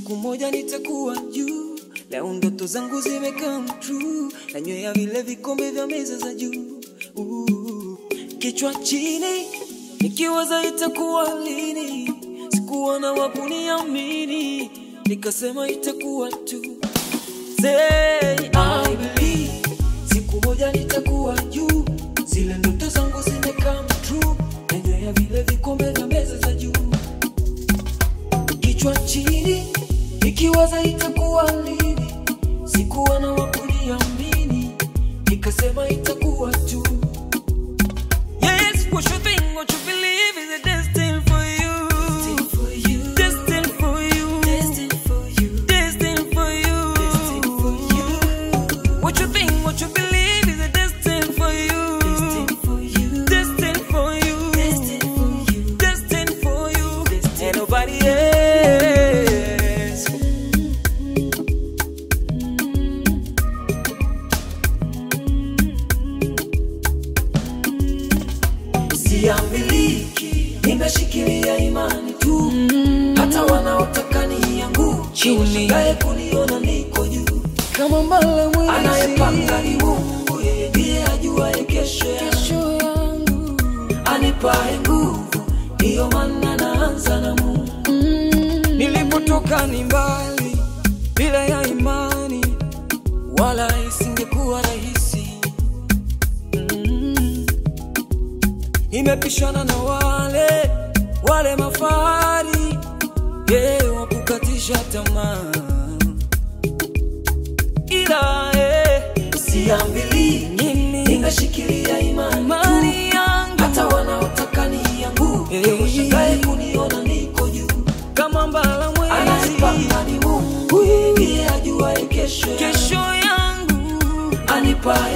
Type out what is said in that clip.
siku moja nitakuwa juu. Leo ndoto zangu zimecome true, nanywea vile vikombe vya meza za juu. Uh, Kichwa chini nikiwaza itakuwa lini, sikuona wa kuniamini, nikasema itakuwa tu. Say I believe siku moja nitakuwa juu, zile ndoto zangu zimecome true, nanywea vile vikombe vya meza za juu kichwa chini nikiwaza itakuwa lini, sikuwa na wakuniamini, nikasema itakuwa tu. Yes, what you think, what you believe is a destined for you. Destined for you. Destined for you. What you think, what you believe is a destined for you. Destined for you. Destined for you. And nobody else. Siamiliki, nimeshikilia imani tu, hata wanaotaka nianguke Chini. washangae kuniona niko juu. kama mbala mwezi Anayepanga ni Mungu, yeye ndiye ajuaye kesho yangu. kesho yangu anipae nguvu, ndiyo maana naanza na Mungu. Nilipotoka ni mbali, bila ya imani, wala isingekuwa rahisi. Mm. Nimepishana na wale wale mafahari, yeah, wakukatisha tamaa, ila eh, siambiliki, nimeshikilia imani, imani yangu hata wanaotaka nianguke Hey. washangae kuniona niko juu. kama mbala mwezi Anayepanga ni Mungu, yeye ndiye ajuaye kesho yangu. kesho yangu anipae